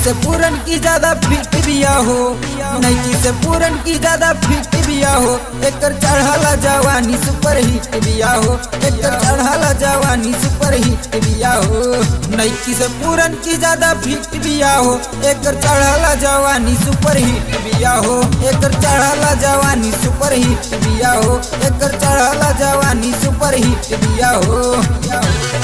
से पूरन की ज्यादा फिट बिया हो नैकी से पूरन की ज्यादा फिट बिया हो एकर चढ़ाला जवानी सुपर हिट बिया हो एकर चढ़ाला जवानी सुपर हिट बिया हो नैकी से पूरन की ज्यादा फिट बिया हो एकर चढ़ाला जवानी सुपर हिट बिया हो एकर चढ़ाला जवानी सुपर हिट बिया हो एकर चढ़ाला जवानी सुपर हिट बिया हो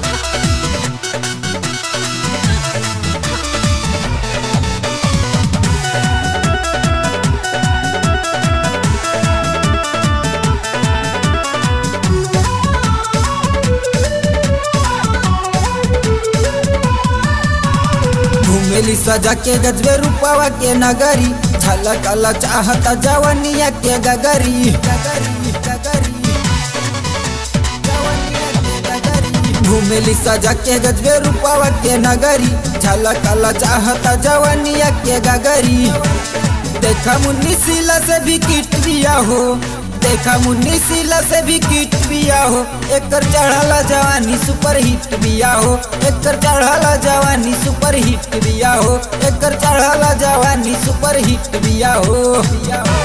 घूमेली सजा के गजबे रूपावा के नगरी झलक अला चाहता जवनिया के गगरी गगरी गगरी जवनिया के गगरी। घूमेली सजा के गजबे रूपावा के नगरी झलक अला चाहता जवनिया के गगरी देखा मुन्नी सिला से भी किट दिया हो देखा मुन्नी सिला से भी किट बिया हो एकर चढ़ाला जवानी सुपर हिट बिया हो एकर चढ़ाला जवानी सुपर हिट बिया हो एकर चढ़ाला जवानी सुपर हिट बिया हो बिया हो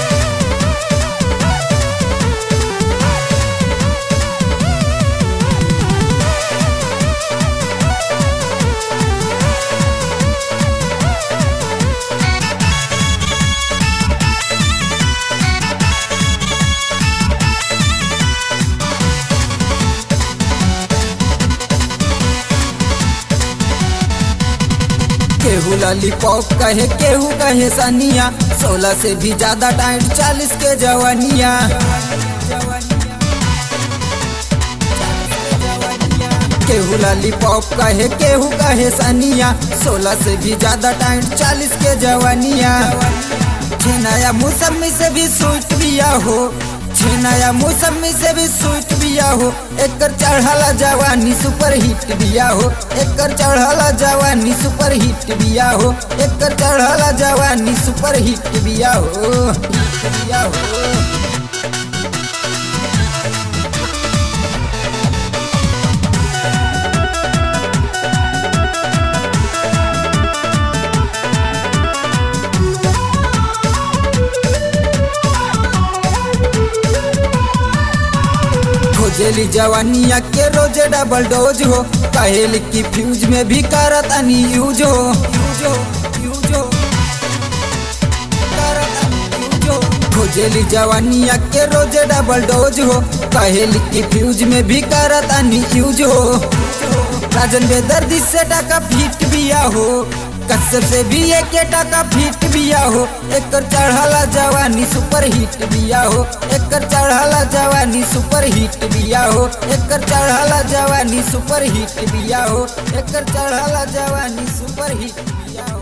केहू लॉलीपॉप कहे केहू कहे सनिया सोलह से भी ज्यादा टाइट चालीस के जवानिया केहू लॉलीपॉप कहे केहू कहे सनिया सोलह से भी ज्यादा टाइट चालीस के जवानिया नया मौसमी से भी स्वीट बिया हो नया मौसमी से भी स्वीट बिया हो एकर चढ़ाला जवानी सुपर हिट बिया हो एकर चढ़ाला जवानी सुपर हिट बिया हो एकर चढ़ाला जवानी सुपर हिट बिया हो हिट बिया हो खोजेली जवानिया के रोजे डबल डोज हो कहेली की फ्यूज में भी करत अनी यूज हो यूज हो यूज हो करत अनी यूज हो। खोजेली जवानिया के रोजे डबल डोज हो कहेली की फ्यूज में भी करत अनी यूज हो राजन बेदर्दी से टाका फिट बिया हो कसर से भी एक टाका फिट बिया हो एकर चढ़ाला जवानी सुपर हिट बिया हो एकर चढ़ाला जवानी सुपर हिट बिया हो एकर चढ़ाला जवानी सुपर हिट बिया हो एकर चढ़ाला जवानी सुपर हिट बिया हो